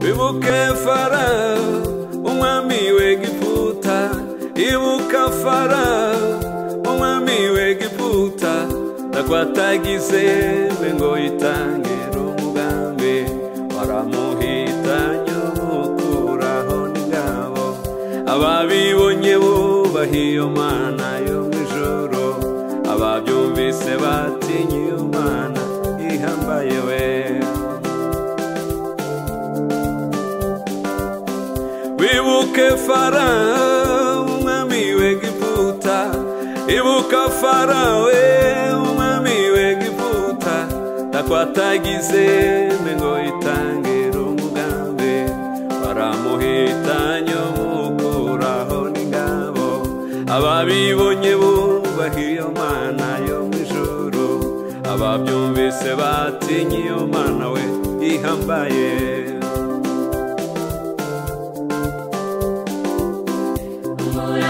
ibuke farawo umwami w'egiputa ibuka farawo umwami w'egiputa nakwatagize we ngo yitangire umugambi waramuhitanye umukuraho n'ingabo ababibonye bubaha iyo mana yo mu ijoro ababyumvise batinye iyo mana ihambaye we wibuke farawo umwami w'egiputa ibuka farawe umwami w'egiputa nakwatagize ngo itangire umugambi waramuhitanye umukuraho n'ingabo ababibonye bubaha iyo mana yo mu ijoro ababyumvise batinye iyo mana we ihambaye Lord,